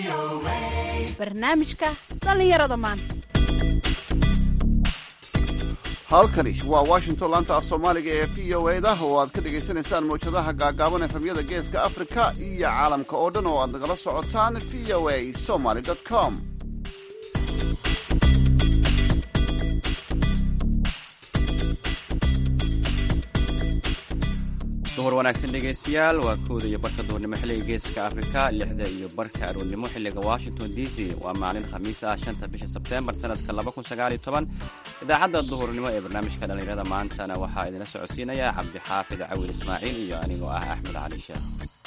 barnaamijka dhallinyarada maanta halkani waa washington laanta af soomaaliga ee v o eda oo aad ka dhagaysanaysaan mawjadaha gaagaaban efemyada geeska afrika iyo caalamka oo dhan oo aad nagala socotaan v o a somaly com duhur wanaagsan dhegaystayaal waa kooda iyo barka duhurnimo xilliga geeska afrika lixda iyo barka aroornimo xilliga washington d c waa maalin khamiis ah shanta bisha sebteembar sanadka idaacadda duhurnimo ee barnaamijka dhallinyarada maantana waxaa idinla socodsiinaya cabdixaafid cawil ismaaciil iyo anigoo ah axmed cali sheekh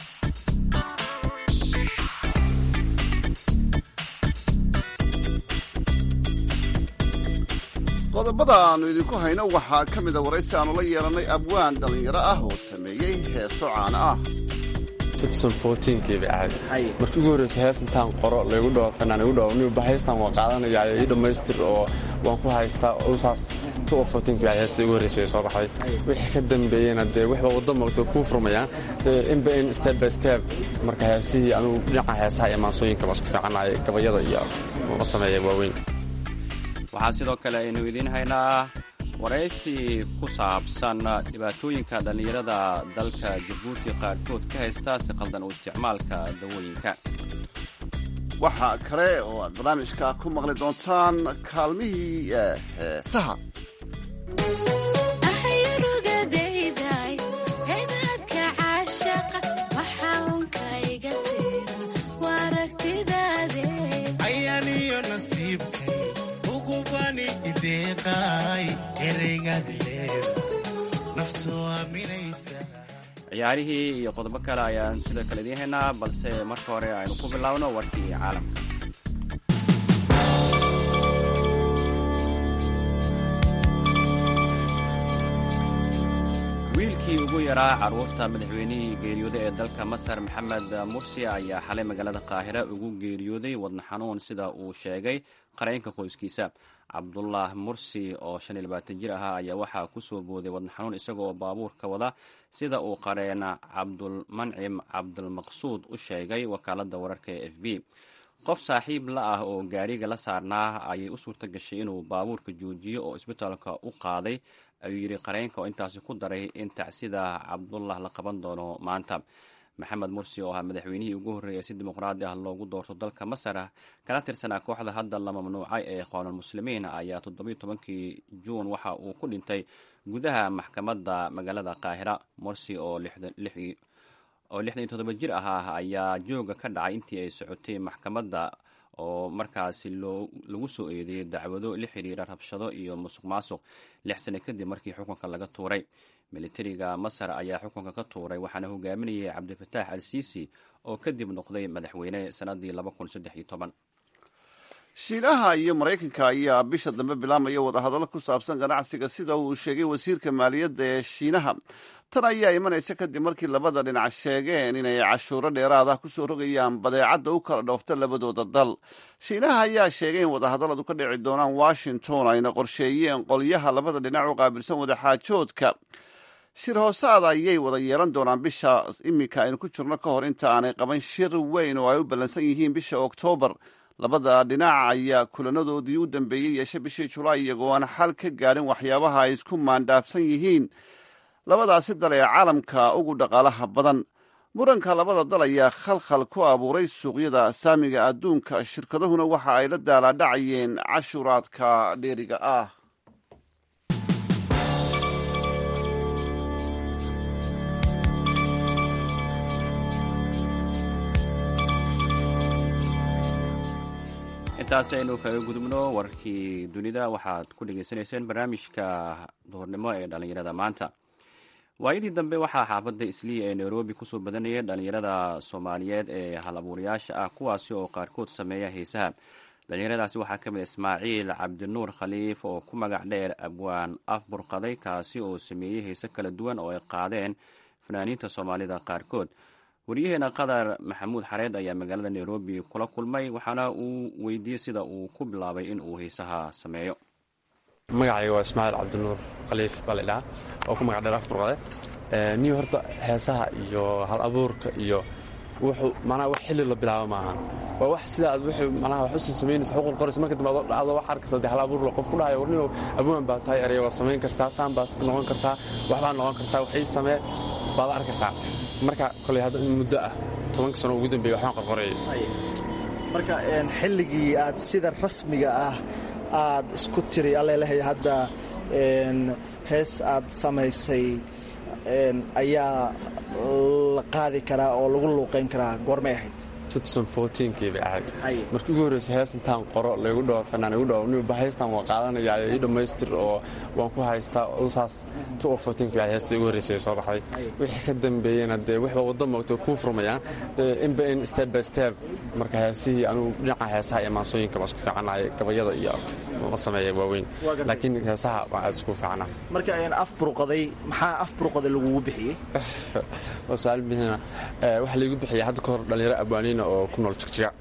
qodobada aannu idinku hayno waxaa ka mida waraysi aannu la yeelannay abwaan dhallinyaro ah oo sameeyey heeso caana ah kiiba ahayd markii ugu horreysa hees intaan qoro laygu dhaho fanaan igu dhaho niba heestan waa qaadanaya ii dhammaystir oo waan ku haystaa usaas kiiba heesta ugu horreysa soo baxday wixii ka dambeeyena dee waxba waddo moogto kuu furmayaan inba in step by step marka heesihii anugu dhinaca heesaha iyo maansooyinka baan isku fiicanahay gabayada iyo ma sameeya waaweyn waxaa sidoo kale aynu idiin haynaa waraysi ku saabsan dhibaatooyinka dhallinyarada dalka jabuuti qaarkood ka haysta si qaldan u isticmaalka dawooyinka waxaa kale oo aad barnaamijka ku maqli doontaan kaalmihii heesaha ciyaarihii iyo qodobo kale ayaan sidoo kale idiin haynaa balse marka hore aynu ku bilaabno warkii caalamka wiilkii ugu yaraa carruurta madaxweynihii geeriyooday ee dalka masar maxamed mursi ayaa xalay magaalada qaahira ugu geeriyooday wadna xanuun sida uu sheegay qaraynka qoyskiisa cabdullah mursi oo shan iyo labaatan jir ahaa ayaa waxaa ku soo booday wadna xanuun isagoo baabuurka wada sida uu qareena cabdulmancim cabdulmaqsuud u sheegay wakaaladda wararka ee f b qof saaxiib la ah oo gaariga la saarnaa ayay u suurta gashay inuu baabuurka joojiyo oo isbitaalka u qaaday ayuu yidhi qareynka oo intaasi ku daray in tacsida cabdullah la qaban doono maanta maxamed mursi oo ahaa madaxweynihii ugu horreeyay si dimuqraadi ah loogu doorto dalka masar kana tirsanaa kooxda hadda la mamnuucay ee qaanulmuslimiin ayaa toddobiyo tobankii juun waxa uu ku dhintay gudaha maxkamadda magaalada qaahira mursi oo oo lixdan iyo toddoba jir ahaa ayaa jooga ka dhacay intii ay socotay maxkamadda oo markaasi lagu soo eedeeyey dacwado la xiriira rabshado iyo musuq maasuq lix sane kadib markii xukunka laga tuuray militariga masar ayaa xukunka ka tuuray waxaana hogaaminayay cabdifatax al siisi oo kadib noqday madaxweyne sanadii shiinaha iyo maraykanka ayaa bisha dambe bilaamaya wadahadallo ku saabsan ganacsiga sida uu sheegay wasiirka maaliyadda ee shiinaha tan ayaa imanaysa kadib markii labada dhinac sheegeen inay cashuuro dheeraad ah kusoo rogayaan badeecadda u kala dhoofta labadooda dal shiinaha ayaa sheegay in wadahadalladu ka dhici doonaan washington ayna qorsheeyeen qolyaha labada dhinac u qaabilsan wadaxaajoodka shir hoosaad ayay wada yeelan doonaan bisha iminka aynu ku jirno ka hor inta aanay qaban shir weyn oo ay u ballansan yihiin bisha oktoobar labada dhinac ayaa kulanadoodii u dambeeyey yeeshe bishii julaay iyagoo aan xal ka gaadhin waxyaabaha ay isku maandhaafsan yihiin labadaasi dal ee caalamka ugu dhaqaalaha badan muranka labada dal ayaa khalkhal ku abuuray suuqyada saamiga adduunka shirkadahuna waxa ay la daalaadhacayeen cashuuraadka dheeriga ah intaasi aynu kaga gudubno warkii dunida waxaad ku dhegaysanayseen barnaamijka duhurnimo ee dhallinyarada maanta waayadii dambe waxaa xaafadda isliya ee nairobi kusoo badanayay dhallinyarada soomaaliyeed ee hal abuurayaasha ah kuwaasi oo qaarkood sameeya heesaha dhallinyaradaasi waxaa ka mid ismaaciil cabdinuur khaliif oo ku magac dheer abwaan af burqaday kaasi oo sameeyey heese kala duwan oo ay qaadeen fanaaniinta soomaalida qaarkood waryaheena qadar maxamuud xareed ayaa magaalada nairobi kula kulmay waxaana uu weydiiyey sida uu ku bilaabay in uu heesaha sameeyo magacayga waa ismaaciil cabdinuur khaliif baa la idhahaa oo ku magac dheer af burqade niyo horta heesaha iyo hal abuurka iyo wuxuu macnaha wax xilli la bilaabo maaha waa wax sida aad wuxuu macnaha wax usan samaynaysa xuquuq qoraysa marka dambe adoo wax arkaysa dee hal abuur qof ku dhahayo warnimo abwaan baa tahay erey waa samayn kartaa saan baa noqon kartaa waxbaa noqon kartaa wax ii samee baad arkaysaa marka koley hadda in muddo ah tobanka sano ugu dambeeya waxbaan qorqoreeyay marka xilligii aad sida rasmiga ah aad isku tiri allelhay hadda hees aad samaysay ayaa la qaadi karaa oo lagu luuqayn karaa goormay ahayd kii bay ahayd markii ugu horreysay hees intaan qoro laygu dhaho fanaan igu dhaho niba heestan waa qaadanaya ii dhammaystir oo waan ku haystaa saas kii bay heesta ugu horreysay soo baxday wixii ka dambeeyena dee waxba waddo moogtay kuu furmayaan dee inba in step by step marka heesihii anugu dhinaca heesaha iyo maansooyinka baan isku fiicanahay gabayada iyo ma sameeya waaweyn laakiin heesaha baan aad isku fiicana marka af burqaday maxaa af burqaday lagugu bixiyey waa su-aal bihina waxaa laygu bixiyay hadda ka hor dhallinyaro abwaaniina oo ku nool jigjiga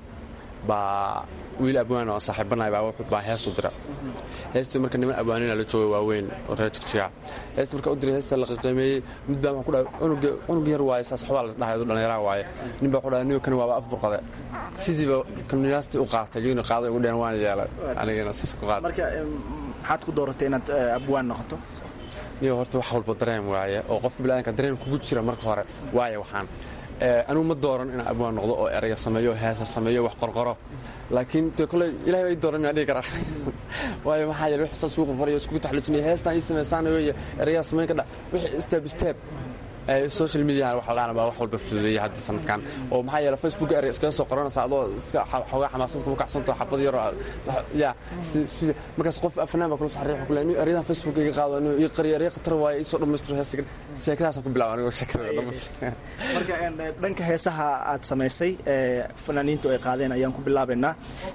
baa wiil abwaan oo saaxiibanahay baa wuxuu baa heesu dira heestii marka niman abwaanina la jooga waaweyn oo reer jigjiga heesta marka u diray heesta la qiimeeyey mid baa ku dhahay cunuga cunug yar waaye saas waxbaa la dhahay dhallinyaraha waaye nin baa ku dhahay niyo kan waaba af burqade sidiiba kaniyaastii u qaatay iyaguna qaaday ugu dhehen waan yeelay anigana saas ku qaatay marka maxaad ku dooratay inaad abwaan noqoto niyo horta wax walba dareen waaye oo qofka bilaadanka dareen kugu jira marka hore waaye waxaan anugu ma dooran inaan abwaan noqdo oo eraya sameeyo heesa sameeyo wax qorqoro laakiin de kole ilahay baa ii dooran miyaan dhihi karaa waayo maxaa yeele wix saas ugu qorqorayo iskugu taxluujinaya heestaan ii samaysaan weeye erayaa samayn ka dha wixii step step social media waxa la baa wax walba fududeeyay hadda sanadkan oo maxaa yeele facebook erey iskaga soo qoranaysa adoo iska xoogaa xamaasadka ku kacsanto xabad yar ya markaas qof afanaan baa kula saxariix ku leeyahay ereyada facebook iga qaado inuu ii qariyo erey khatar waaye ii soo dhammaystiro heesigan sheekadaasaan ku bilaaba anigoo sheekada marka dhanka heesaha aad samaysay ee fanaaniintu ay qaadeen ayaan ku bilaabaynaa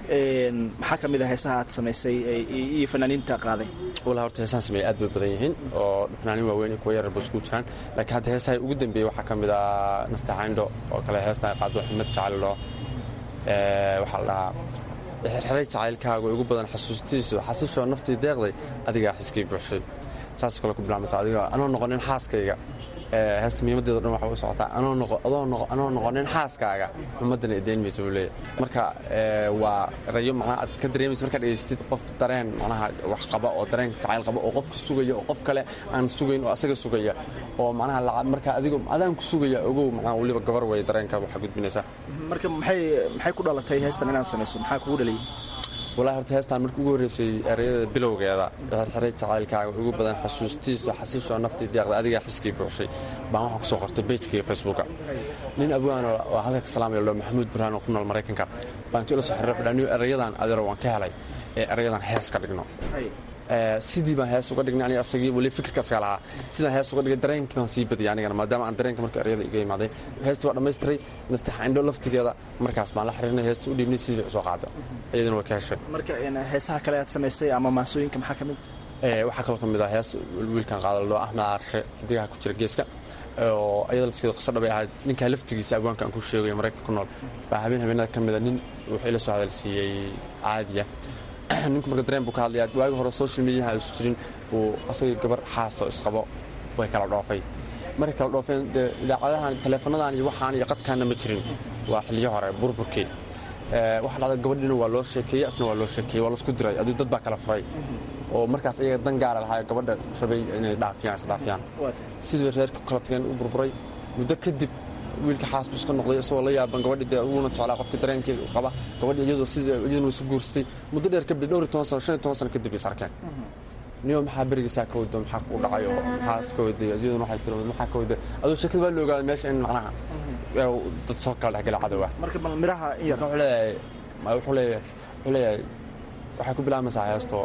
maxaa ka mid a heesaha aad samaysay iyo fanaaniinta qaaday walaa horta heesahan sameeyay aad bay badan yihiin oo fanaaniin waaweyn iyo kuwa yarar ba isku jiraan laakiin hadda heesaha ugu dambeeyey waxaa ka mid ah nastaxayndho oo kale heestan ay qaado ximad jacayldho waxaa la dhahaa xirxiray jacaylkaaga ugu badan xasuustiisu xasishoo naftii deeqday adigaa xiskii buuxshay saas kale ku bilaamaysa adiga anoo noqonin xaaskayga heesta muhiimadeeda dhan waxa u socotaa anoo noqonin xaaskaaga ummaddana idayn maysa buu leeyahy marka waa erayo macnaha aad ka dareemaysa markaad dhegaystid qof dareen macnaha wax qaba oo dareen jacayl qaba oo qofka sugaya oo qof kale aan sugayn oo asaga sugaya oo macnaha marka adigo adaan ku sugaya ogow macnaha weliba gabar way dareenka waxaa gudbinaysaa marka maxay maxay ku dhalatay heestan inaad samayso maxaa kugu dhaliyay walahi horta heestaan markii ugu horreysay ereyada bilowgeeda xirxiray jacaylkaaga ugu badan xasuustiisu xasiishoo naftii deeqda adigaa xiskii buuxshay baan waxaa ku soo qortay bejkaiga facebooka nin abwaan oo halka ka salaamaya lo maxamuud burhaan oo ku nool maraykanka baan intuu ila soo xiriray wuxuu dhaha erayadan adeero waan ka helay ee erayadan hees ka dhigno sidii baan hees uga dhignay aniga asagii weli fikirka asaga lahaa sidaan hees uga dhigay dareenkii baan sii badiyay anigana maadaama aan dareenka marka eryada iga imaaday heestii waa dhammaystiray nastaxaindho laftigeeda markaas baan la xiriirnay heesta u dhiibnay sidii bay usoo qaada iyaduna waa ka heshay marka heesaha kale aad samaysay ama maasooyinka maxaa ka mid waxaa kaloo ka mid ah hees wiilkan qaadaloo axmed aarshe xidigaha ku jira geeska oo ayada laftigeeda qiso dhabay ahayd ninkaa laftigiisa abwaanka aan ku sheegayo maraykanka ku nool baa habeen habeenada ka mida nin wuxuu ila soo hadalsiiyey caadiya ninku marka dareen buu ka hadlayaa waagi hore social mediaha isu jirin uu asagii gabar xaasto isqabo way kala dhoofay markay kala dhoofeen dee idaacadahan taleefonadan iyo waxaan iyo qadkaanna ma jirin waa xilliyo hore burburkii waxa dhacda gabadhiina waa loo sheekeeyey asna waa loo sheekeeyey waa laisku diray aduu dad baa kala furay oo markaas iyaga dan gaara lahaa gabadha rabay inay dhaafiyaan isdhaafiyaan sidii bay reerka ku kala tageen u burburay muddo kadib wiilka xaas buu iska noqday isagoo la yaaban gabadhi dee uguna jeclaa qofka dareenkeeda qaba gabadhi iyadoo sida iyaduna isu guursatay muddo dheer kabdi dhowr iyo toban sano shan iyo toban sano kadib is arkeen niyo maxaa berigiisaa ka wado maxaa ku dhacay oo maxaa iska waday iyaduna waxay tiri maxaa ka waday aduu sheekada waa la ogaaday meesha in macnaha dad soo kala dhexgala cadow ah marka bal miraha in yar wuxuu leeyahay wuxuu leeyahay wuxuu leeyahay waxay ku bilaabaysaa heesto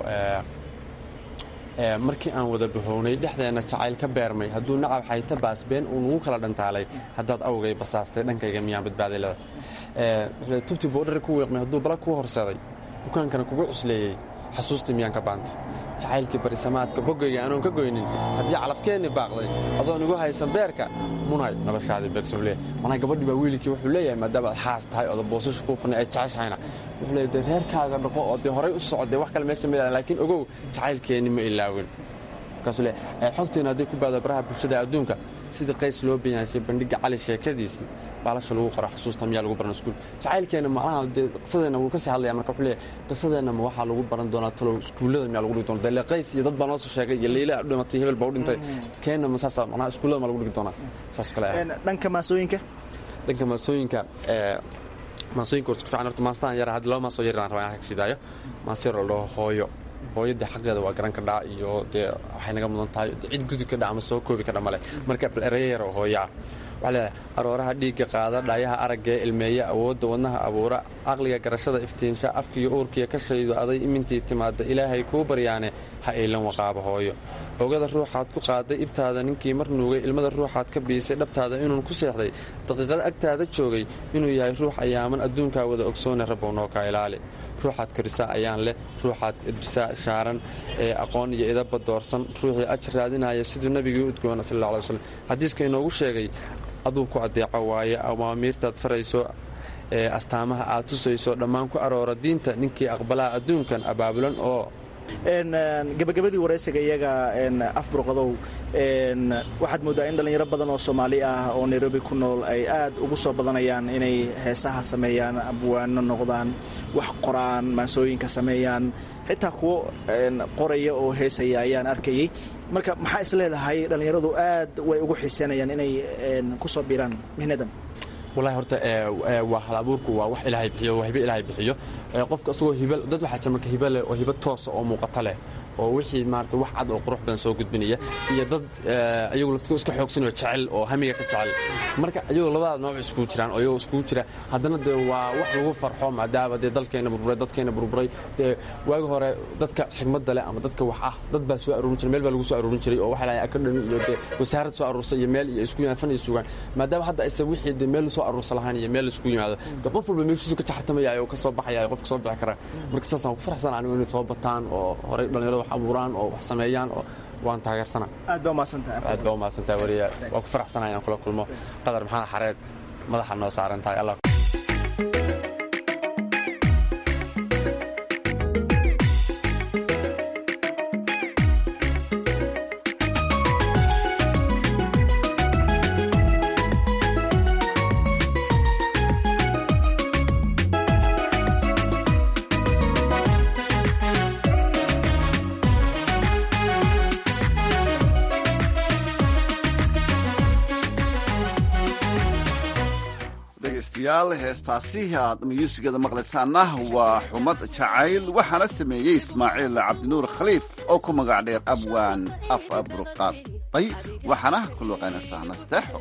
markii aan wada bahownay dhexdeenna jacayl ka beermay hadduu nacab xayta baas been uu nugu kala dhantaalay haddaad awgay basaastay dhankayga miyaan badbaaday leda tubtii boodhari ku wiiqmay hadduu bala kuu horseeday dukaankana kugu cusleeyey xasuustii miyaan ka baantay jacaylkii barisamaadka boggayga anoon ka goynin haddii calafkeenni baaqday adoon igu haysan beerka munay noloshaadii beersable manaa gabadhii baa wiilkii wuxuu leeyahay maadaama aad xaas tahay ooda boosasha kuu fanay ay jeceshahayna wuxuu leeyahay dee reerkaaga dhaqo oo dee horay u socodee wax kale meesha ma ilaalin laakiin ogow jacaylkeenni ma ilaawin markaasuu le xogteena hadday ku baado baraha bulshada adduunka sidii qays loo banyaashay bandhiga cali sheekadiisii baalasha lagu qoro xusuusta miyaa lagu baran iskuul jacaylkeena macnaha dee qisadeenna wuu ka sii hadlaya marka wuxuu leeyahay qisadeenna ma waxaa lagu baran doonaa talow iskuullada miyaa lagu dhigi doonaa dee le qays iyo dad baa noo soo sheegay iyo leyla dhimatay hebel baa u dhintay keenna ma saasa macnaha iskuullada ma lagu dhigi doonaa saas kale ah dhanka maasooyinka dhanka maasooyinka maasooyinka warta ku fiican horta maastaan yara hadda laba maasoo yaran rabaa inaan kasiidaayo maas yar oo la dhaho hooyo hooyo dee xaqeeda waa garan kadhaa iyo dee waxay naga mudan tahay cid gudub ka dha ama soo koobi kadha male marka bal ereyo yar oo hooyo ah waxaa leedahay arooraha dhiigga qaada dhaayaha araggee ilmeeya awoodda wadnaha abuura caqliga garashada iftiinsha afkiiyo uurkiya ka shaydo aday imintii timaadda ilaahay kuu baryaane ha iilan waqaaba hooyo ogada ruuxaad ku qaaday ibtaada ninkii mar nuugay ilmada ruuxaad ka biisay dhabtaada inuun ku seexday daqiiqada agtaada joogay inuu yahay ruux ayaaman adduunkaa wada ogsoone rabbow noo kaa ilaali ruuxaad korisaa ayaan leh ruuxaad edbisaa shaaran ee aqoon iyo idaba doorsan ruuxii ajar raadinaya siduu nebigii u udgoona sal alla alay slam xadiiska inoogu sheegay aduu ku addeeco waaye amaamiirtaad farayso ee astaamaha aad tusayso dhammaan ku aroora diinta ninkii aqbalaha adduunkan abaabulan oo gabagabadii waraysiga iyaga afburqadow waxaad mooddaa in dhallinyaro badan oo soomaali ah oo nairobi ku nool ay aad ugu soo badanayaan inay heesaha sameeyaan abwaano noqdaan wax qoraan maansooyinka sameeyaan xitaa kuwo qoraya oo heesaya ayaan arkayey marka maxaa is leedahay dhallinyaradu aad way ugu xiiseynayaan inay ku soo biiraan mihnadan walahi horta waa hal abuurku waa wax ilaahay bixiyo waa hibe ilaahay bixiyo qofka isagoo hiba dad waxaa jira marka hiba leh oo hiba toosa oo muuqata leh oo wixii maarata wax cad oo qurux badan soo gudbinaya iyo dad iyagu laftigo iska xoogsanoo jecel oo hamiga ka jecel marka iyagoo labada nooc iskugu jiraan oo iyagoo iskugu jira haddana dee waa wax lagu farxo maadaama dee dalkeenna burburay dadkeenna burburay dee waagi hore dadka xigmadda leh ama dadka wax ah dad baa soo aruurin jiray meel baa lagu soo aruurin jiray oo waxa lahay akadhami iyo dee wasaarad soo aruursa iyo meel iyo isku fan iyo sugaan maadaama hadda aysa wixii dee meel soo aruursa lahaan iyo meel isku yimaado dee qof walba meeshiisu ka jaxartamaya oo ka soo baxaya qofka soo bixi kara marka saasaan ku faraxsan anigu inay soo bataan oo horey dhallinyarada wax abuuraan oo wax sameeyaan oo waan taageersana aad baa umahadsantahay aad baa umahadsantahay wariya waa ku faraxsanahay inaan kula kulmo qadar maxamed xareed madaxa noo saaran tahay allah dhegeystayaal heestaasi aad myuusigada maqlaysaana waa xumad jacayl waxaana sameeyey ismaaciil cabdinuur khaliif oo ku magac dheer abwaan af abruqaaday waxaana ku luqaynaysaa nasteexo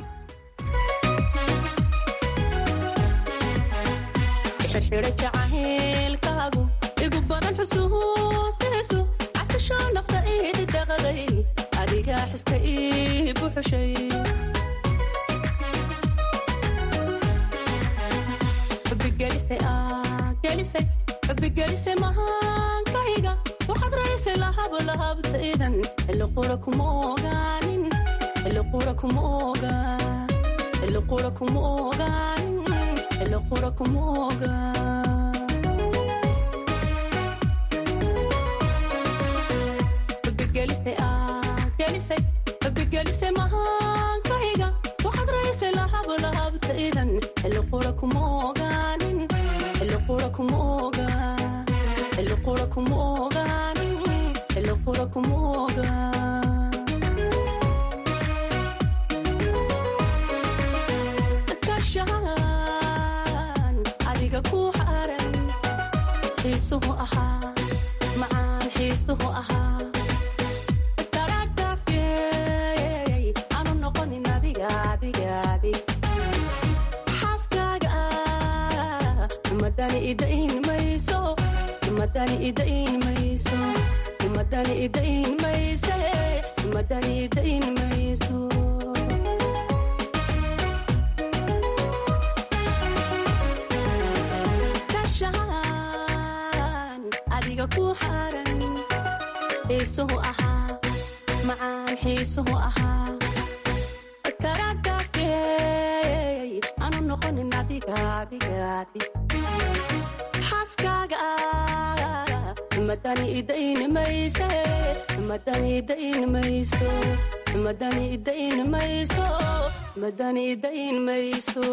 xirxidha jacaylkaagu igu badan xusuustiisu casasho nafta iidi dhaqday adigaa xiska ii buxushay xubigelisay mahaankayga waxaad raysay lahablahabtaydan xilliqura kuma ogaanin xilliqura kuma ogaa xilliqura kuma ogaanin xilliqura kuma ogaa xubigelisay mahaankayga waxaad raysay lahablahabtaydan xilliqura kuma ogaanin xilliqura kuma ogaa xilliqura kuma ogaanin xilliqura kuma ogaa kashaan adiga ku xaran xiisuhu ahaa macaan xiisuhu ahaa taradhafkeey aanu noqonin adiga adiga adig xaaskaaga umadani idain mayso umadani idain mayso umadani idain mayse umadani idain mayso kashaan adiga ku xaran xiisuhu ahaa macaan xiisuhu ahaa karadhafkeey aanu noqonin adiga adiga adig xaaskaaga madani idayn mayse madani idayn mayso madani idayn mayso madani idayn mayso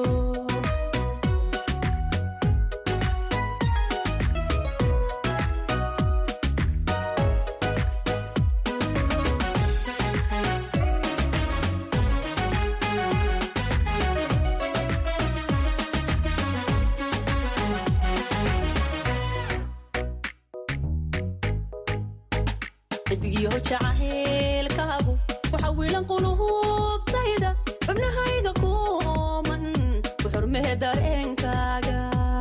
xidigyaho jacaylkaagu waxa wiilan qulubtayda xubnahayga kuman ku xurmee dareenkaaga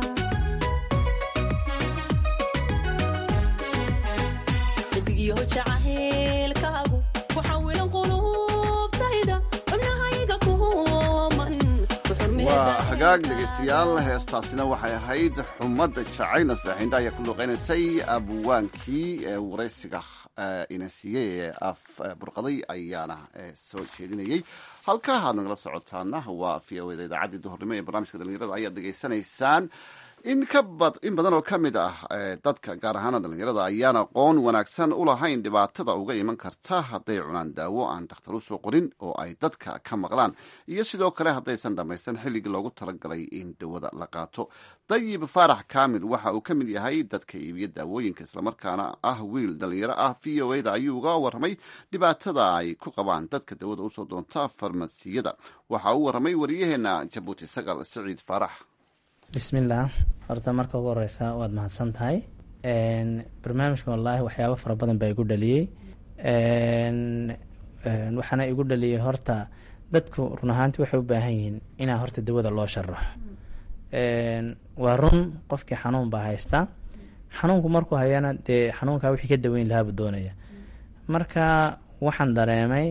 xidigyaho jacaylkaagu waxa wiilan qulubtayda xubnahayga kuman ku xurmee waa hagaag dhegaystayaal heestaasina waxay ahayd xumadda jacayna saaxiinda ayaa ku luuqeynaysay abwaankii ee waraysiga ina siiyey ee af burqaday ayaana soo jeedinayey halkaa aad nagala socotaana waa v o da idaacaddii duhurnimo ee barnaamijka dhalinyarada ayaad dhegaysanaysaan in ka bad in badan oo ka mid ah dadka gaar ahaana dhalinyarada ayaan aqoon wanaagsan u lahayn dhibaatada uga iman karta hadday cunaan daawo aan dhakhtar u soo qorin oo ay dadka ka maqlaan iyo sidoo kale haddaysan dhammaysan xilligii loogu talagalay in dawada la qaato dayib faarax kaamil waxa uu ka mid yahay dadka iibiya daawooyinka islamarkaana ah wiil dhalinyaro ah v o a da ayuu uga warramay dhibaatada ay ku qabaan dadka dawada usoo doonta farmasiyada waxa uu warramay wariyaheena jabuuti sagal siciid faarax bismillaah horta marka ugu horeysa waad mahadsan tahay barnaamijka wallaahi waxyaabo fara badan baa igu dhaliyey waxaana igu dhaliyey horta dadku run ahaanti waxay u baahan yihiin inaa horta dawada loo sharaxo waa run qofkii xanuun baa haysta xanuunku markuu hayana dee xanuunkaa wixii ka daweyn lahaabuu doonaya marka waxaan dareemay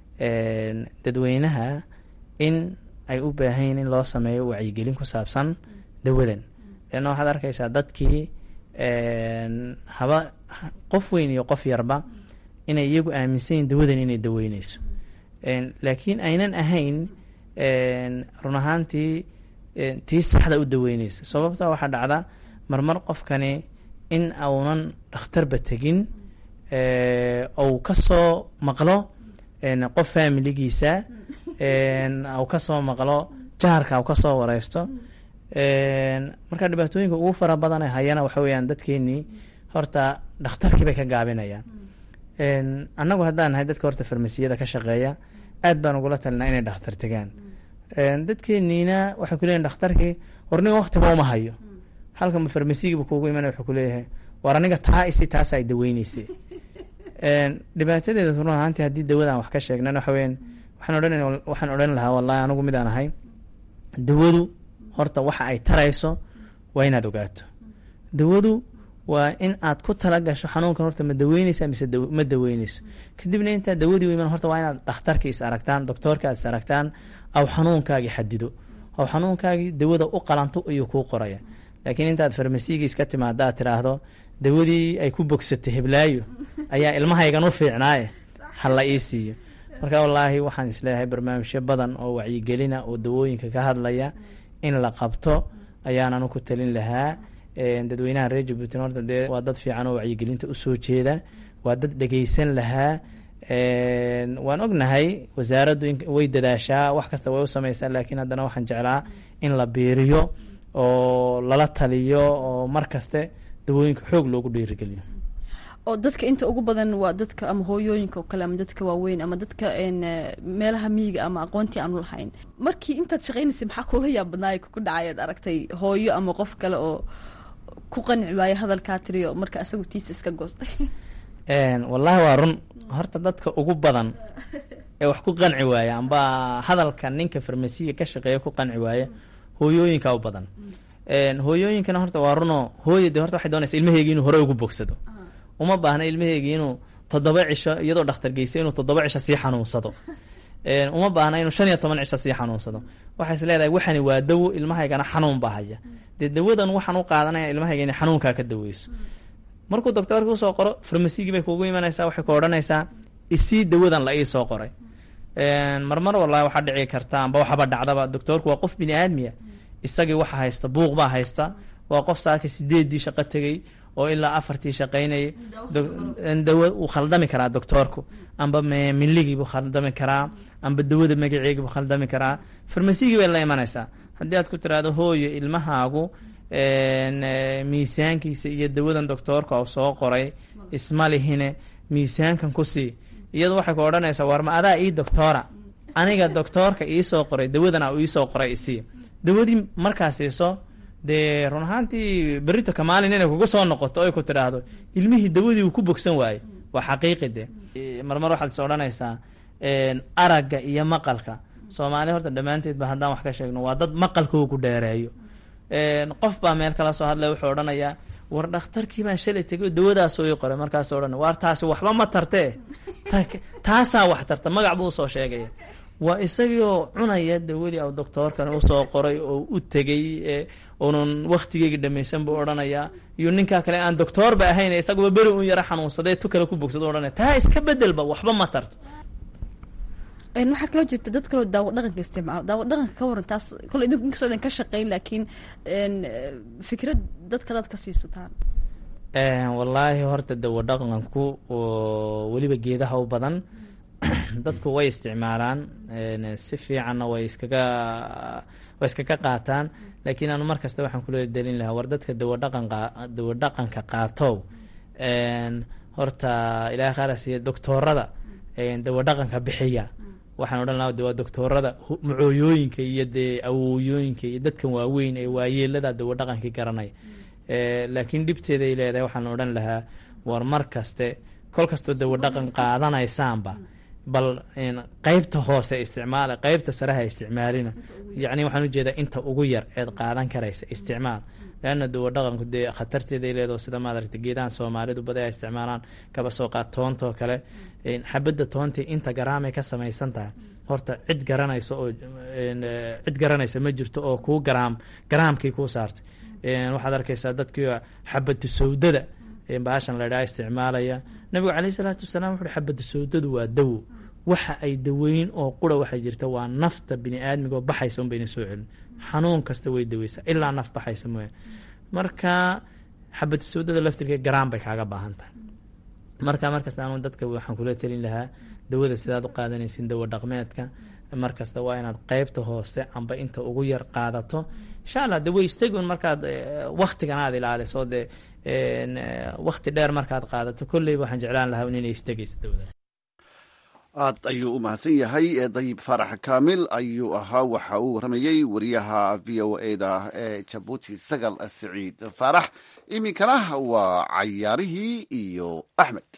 dadweynaha in ay u baahan yihiin in loo sameeyo wacyigelin ku saabsan dawadan leanna waxaad arkaysaa dadkii haba qof weyn iyo qof yarba inay iyagu aaminsan yihin dawadan inay daweyneyso laakiin aynan ahayn run ahaantii tii saxda u daweyneysa sababta waxaa dhacda marmar qofkani in aunan dhakhtarba tegin ou kasoo maqlo qof faamiligiisa au kasoo maqlo jaharka au kasoo wareysto marka dhibaatooyinka ugu fara badan ee hayana waxa weyaan dadkeenii horta dhakhtarkii bay ka gaabinayaan annagu haddaan nahay dadka horta farmasiyada ka shaqeeya aad baan ugula talinaa inay dhakhtar tegaan dadkeeniina waxay kuleeyihin dhakhtarkii warniga waktiba uma hayo halkama farmasigiiba kuugu imanaya wuxuu kuleeyahay war aniga taa isi taasa ay daweyneysa dhibaatadeeda run ahaantii haddii dawadaan wax ka sheegnan waxa weyaan waxaan odhan waxaan odhan lahaa wallahi anigu midaan ahay dawadu horta waxa ay tarayso waa inaad ogaato dawadu waa in aad ku tala gasho xanuunkan horta ma daweyneysa mise ma daweyneyso kadibna intaa dawadii u iman horta waa inaad dhakhtarkii is aragtaan doctoorka aad is aragtaan aw xanuunkaagii xadido aw xanuunkaagii dawada u qalanto ayuu kuu qoraya laakiin intaad farmasiygii iska timaada aad tiraahdo dawadii ay ku bogsatay heblaayo ayaa ilmahaygan u fiicnaaye ha la ii siiyo marka wallaahi waxaan isleeyahay barnaamijyo badan oo wacyigelina oo dawooyinka ka hadlaya in la qabto ayaanan ku talin lahaa dadweynaha reer jabuutin horta dee waa dad fiican oo wacyigelinta usoo jeeda waa dad dhegeysan lahaa waan ognahay wasaaraddu way dadaashaa wax kasta way u sameysaa laakiin haddana waxaan jeclaa in la biiriyo oo lala taliyo oo mar kaste dawooyinka xoog loogu dhiirigeliyo oo dadka inta ugu badan waa dadka ama hooyooyinka oo kale ama dadka waaweyn ama dadka meelaha miyiga ama aqoontii aanu lahayn markii intaad shaqeynaysay maxaa kula yaab badnaay ku dhacay ad aragtay hooyo ama qof kale oo ku qanci waayo hadalkaa tiriyo marka asagu tiisa iska goostay wallaahi waa run horta dadka ugu badan ee wax ku qanci waaya amba hadalka ninka farmasiga ka shaqeeya ku qanci waaya hooyooyinka u badan hooyooyinkana horta waa runo hooya de horta waxay doonaysa ilmaheegi inuu hore ugu bogsado uma baahna ilmaheegi inuu toddoba cisho iyadoo dhakhtar geysay inuu toddoba cisho sii xanuunsado uma baahna inuu shan iyo toban cisho sii xanuunsado waxay is leedahay waxani waa dawo ilmahaygana xanuun baa haya dee dawadan waxaan u qaadanaya ilmahayga inay xanuunkaa ka daweyso markuu doctoorka usoo qoro farmasigii bay kuugu imanaysaa waxay ku odhanaysaa isii dawadan la iisoo qoray marmar wallahi waxaa dhici karta amba waxaba dhacdaba doctoorku waa qof bini aadmiya isagii waxa haysta buuq baa haysta waa qof saaka sideedii shaqo tegey oo ilaa afartii shaqaynayay dawa uu khaldami karaa doctoorku amba milligii buu khaldami karaa amba dawada magaceegii buu khaldami karaa farmasigii bay la imanaysaa haddii aad ku tiraahdo hooyo ilmahaagu miisaankiisa iyo dawadan doctoorka u soo qoray isma lihine miisaankan ku sii iyadu waxay ku odhanaysaa warma adaa ii doctoora aniga doctoorka iisoo qoray dawadana uu iisoo qoray isii dawadii markaa siiso dee run ahaantii berito kamaalin inay kugu soo noqoto oy ku tidhaahdo ilmihii dawadii uu ku bogsan waayey waa xaqiiqi de marmar waxaad is odhanaysaa aragga iyo maqalka soomaali horta dhammaanteedba haddaan wax ka sheegno waa dad maqalkoo ku dheereeyo qof baa meel kala soo hadlay wuxuu odhanayaa war dhakhtarkii baan shalay tegay dawadaasoo ii qoray markaasoo odhan waar taasi waxba ma tartee taasaa wax tarta magac buu usoo sheegaya waa isagioo cunaya dawadii au doctoorkan usoo qoray oo u tegay unan waktigeyga dhamaysan buu odhanayaa iyo ninkaa kale aan doctoorba ahayn isaguba beri un yaro xanuunsadee tu kale ku bogsado odhanaya taa iska bedelba waxba ma tarto waxaa kaloo jirta dad kaloo daawo dhaqanka isticmaalo daawo dhaqanka ka waran taas kole idinku inkastoo idin ka shaqeyn laakiin fikrad dadka dad ka siisataan wallaahi horta dawo dhaqanku weliba geedaha u badan dadku way isticmaalaan si fiicanna way iskaga way iskaga qaataan laakiin anu mar kasta waxaan kula delin lahaa war dadka dawadhaqanqa dawo dhaqanka qaatow horta ilaah qaarasiiya doctoorada dawo dhaqanka bixiya waxaan odhan lahaa de waa doctoorada macooyooyinka iyo dee awooyooyinka iyo dadkan waaweyn ee waayeelada dawo dhaqankii garanaya laakiin dhibteeday leedahay waxaan odhan lahaa war mar kaste kol kastoo dawo dhaqan qaadanaysaanba bal qeybta hoose isticmaala qeybta sareha isticmaalina yacni waxaan ujeedaa inta ugu yar eed qaadan karaysa isticmaal leanna dawo dhaqanku dee khatarteeday leedaho sida maad aragta geedahan soomaalidu badi ay isticmaalaan kaba soo qaad toontoo kale xabadda toontii inta garaamay ka samaysan tahay horta cid garanaysa oo cid garanaysa ma jirto oo kuu garaam garaamkii kuu saartay waxaad arkaysaa dadkii xabadu sawdada baashan laydhaha isticmaalaya nabigu caleyhi salaatu wasalaam wuxuuhi xabadu sawdadu waa dawo waxa ay daweyn oo qura waxay jirta waa nafta bini aadmigaoo baxaysa un bayna soo celin xanuun kasta way daweysaa ilaa naf baxaysa mooya marka xabadu sawdada laftirka garaan bay kaaga baahan tahay marka markasta anu dadka waxaan kula telin lahaa dawada sidaad u qaadanaysin dawo dhaqmeedka markasta waa inaad qeybta hoose amba inta ugu yar qaadato insha allah de way istegun markaad waktigan aad ilaaliso dee wakti dheer markaad qaadato kolleyba waxaan jeclaan lahaa inay istegayso dawada aad ayuu u mahadsan yahay dayib faarax kaamil ayuu ahaa waxa uu waramayey wariyaha v o a da ee jabuuti sagal siciid faarax iminkana waa cayaarihii iyo axmed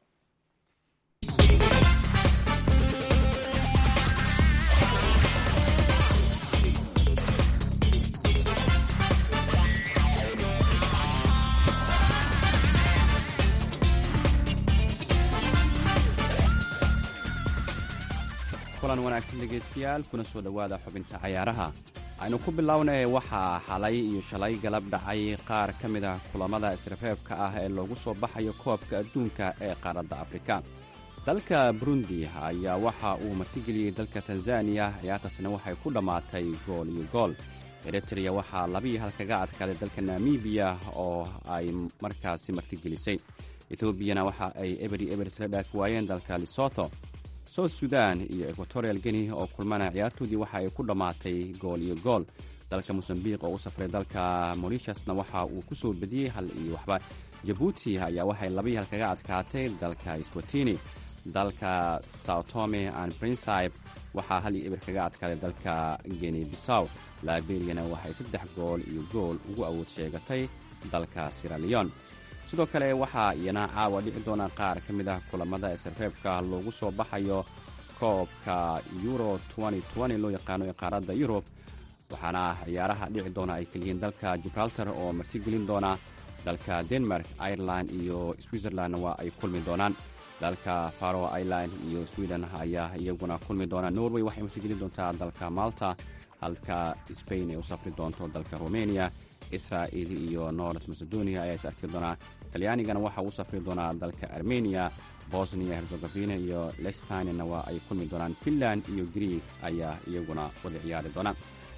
kulan wanaagsan dhegaystayaal kuna soo dhowaada xubinta cayaaraha aynu ku bilownay waxaa xalay iyo shalay galab dhacay qaar ka mid ah kulammada isreebreebka ah ee loogu soo baxayo koobka adduunka ee qaaradda afrika dalka burundi ayaa waxa uu martigeliyey dalka tanzaniya ciyaartaasna waxay ku dhammaatay gool iyo gool eritreya waxaa labiiyo hal kaga adkaaday dalka namibiya oo ay markaasi martigelisay ethobiyana waxa ay eberi eber isla dhaafi waayeen dalka lesotho south sudan iyo equatorial guinea oo kulmana ciyaartoodii waxa ay ku dhammaatay gool iyo gool dalka mosambiq oo u safray dalka morishasna waxa uu ku soo bediyey hal iyo waxba jabuuti ayaa waxay labiyi hal kaga adkaatay dalka swatini dalka sautome and principe waxaa hal iyo eber kaga adkaaday dalka geni bisaw liberiyana waxay saddex gool iyo gool ugu awood sheegatay dalka siraleon sidoo kale waxaa iyana caawa dhici doona qaar ka mid ah kulammada isreebka loogu soo baxayo koobka euro loo yaqaano ee qaaradda yurub waxaana ciyaaraha dhici doona ay keliyihiin dalka gibraltar oo martigelin doona dalka denmark ireland iyo switzerland waa ay kulmi doonaan dalka faro ireland iyo sweden ayaa iyaguna kulmi doona norway waxay martigelin doontaa dalka malta halka spain ay u safri doonto dalka romania israa'il iyo north macedonia ayaa is arki doonaa talyaanigana waxa uu safri doonaa dalka armenia bosnia herzegovina iyo lestinina waa ay kulmi doonaan finland iyo greeg ayaa iyaguna wada ciyaari doonaan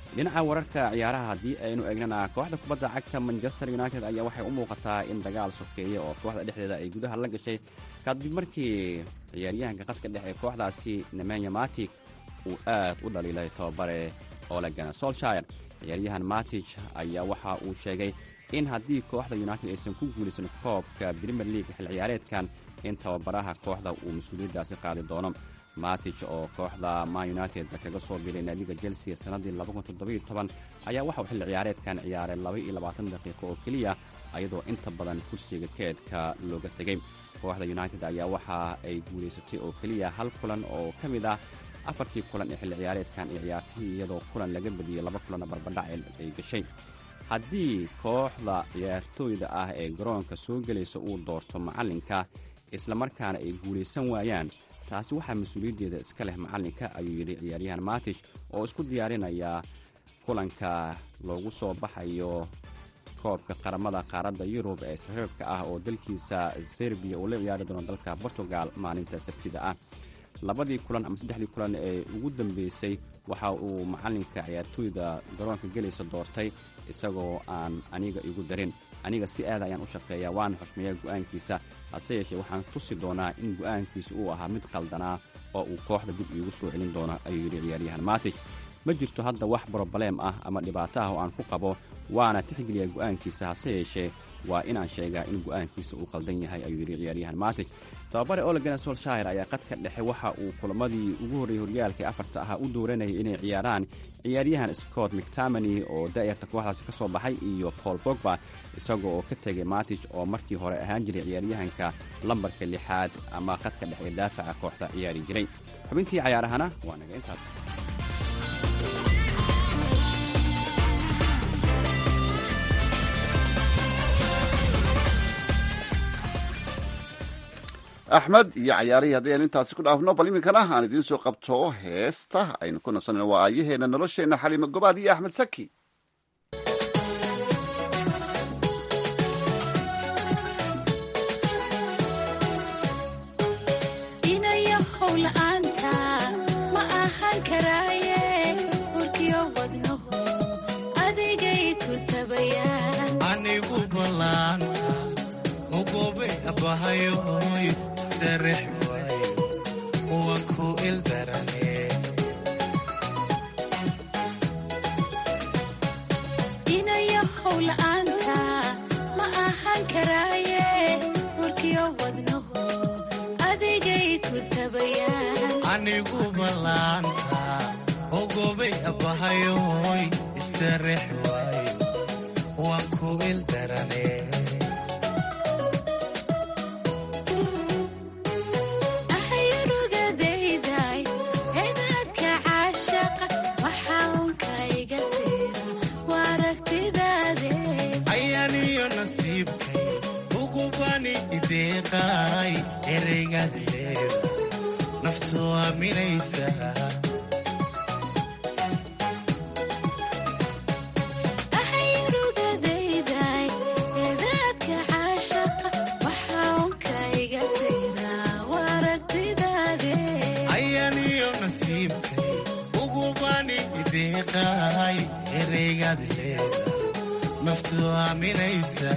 dhinaca wararka ciyaaraha haddii aynu eegnana kooxda kubadda cagta manchester united ayaa waxay u muuqataa in dagaal sokeeye oo kooxda dhexdeeda ay gudaha la gashay kadib markii ciyaaryahanka qadka dhex ee kooxdaasi nemenya matic uu aad u dhaliilay tababare olegana solshire ciyaaryahan matich ayaa waxa uu sheegay in haddii kooxda united aysan ku guulaysan koobka premier league xil ciyaareedkan in tababaraha kooxda uu mas-uuliyaddaasi qaadi doono matich oo kooxda man united kaga soo biiray naadiga chelsea sannaddii ayaa waxauu xilli ciyaareedkan ciyaaray daqiiqo oo keliya ayadoo inta badan kursiga keedka looga tegay kooxda united ayaa waxa ay guulaysatay oo keliya hal kulan oo ka mid ah afartii kulan ee xilli ciyaareedkan ay ciyaartay iyadoo kulan laga badiyey laba kulanna barbadhac ay gashay haddii kooxda ciyaartooyda ah ee garoonka soo gelaysa uu doorto macallinka islamarkaana ay guulaysan waayaan taasi waxaa mas-uuliyaddeeda iska leh macallinka ayuu yidhi ciyaaryahan matich oo isku diyaarinaya kulanka loogu soo baxayo koobka qaramada qaaradda yurub ee saxiibka ah oo dalkiisa serbiya uu la ciyaari doono dalka portugal maalinta sabtida ah labadii kulan ama saddexdii kulan ee ugu dambeysay waxa uu macallinka ciyaartooyda garoonka gelaysa doortay isagoo aan aniga igu darin aniga si aada ayaan u shaqeeyaa waana xushmeeyaa go'aankiisa hase yeeshee waxaan tusi doonaa in go'aankiisa uu ahaa mid qaldanaa oo uu kooxda dib iigu soo celin doono ayuu yidhi ciyaaryahan matich ma jirto hadda wax brobaleem ah ama dhibaato ah oo aan ku qabo waana tixgeliya go'aankiisa hase yeeshee waa inaan sheegaa in go'aankiisa uu qaldan yahay ayuu yidhi ciyaaryahan matich tababare olegana solshire ayaa qadka dhexe waxa uu kulamadii ugu horreeyey horyaalka ee afarta ahaa u dooranayay inay ciyaaraan ciyaaryahan scott mctamany oo daa'irta kooxdaasi ka soo baxay iyo paul bogba isagoo oo ka tegay matich oo markii hore ahaan jiray ciyaaryahanka lambarka lixaad ama qadka dhexe ee daafaca kooxda ciyaari jiray xubintii cayaarahana waa naga intaas axmed iyo cayaarihii haddii aynu intaasi ku dhaafno bal iminkana aan idiin soo qabto heesta aynu ku nasanayno waa aayaheena nolosheenna xaliimo gobaad iyo axmed saki inayahow la'aanta ma ahaan karaaye urkiyo wadnahu adigay ku tabayaan anigu ballaanta ogobe abahayoy istarex waayo kuwan ku ildarane inayahow la'aanta ma ahaan karaaye urkiyo wadnahu adigay ku tabayaan anigu ballaanta ogobay abahayoy istarex waayo kuwan ku ildarane ahayurugadayday edaadka caashaqa waxaa unka iga tira waa aragtidaade ayaniyo nasiibkay ugubani ideeqaay ereygaad leeda naftu aaminaysa ahayurugadayday edaadka caashaqa waxaa unka iga tira waa aragtidaade ayaniyo nasiibkay ugubani ideeqaay ereygaad leeda naftu aaminaysa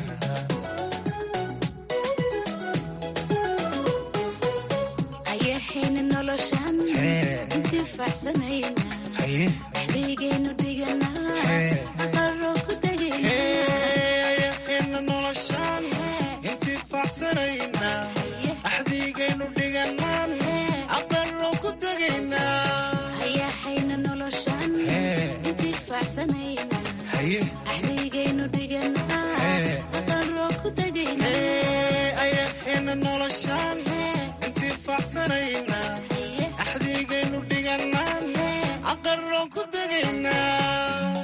ayaxayna noloshan Hee. intifaacsanayna haye dhexdeygaynu dhiganaa Hee. aqaro ku tegayna ayaxayna noloshaan intifaacsanayna axdiigaynu dhiganaan aqaro ku tegaynaa ayaxayna noloshan Hee. intifaacsanayna haye dhexdeygaynu dhiganaa Hee. aqaro ku tegayna ayaxayna noloshaan intifaacsanayna axdiigaynu dhiganaan aqaro ku tegaynaa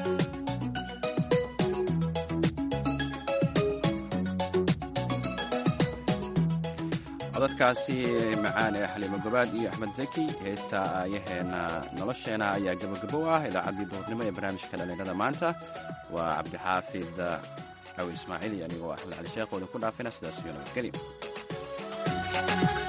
codadkaasi macaan ee xaliimo gobaad iyo axmed zaki heesta aayaheena nolosheena ayaa gabagabo ah idaacaddii duhurnimo ee barnaamijka dhallinyarada maanta waa cabdixaafid cawi ismaaciil iyo anigoo axmed cali sheekh oo idinku dhaafina sidaas iyo nabadgelyo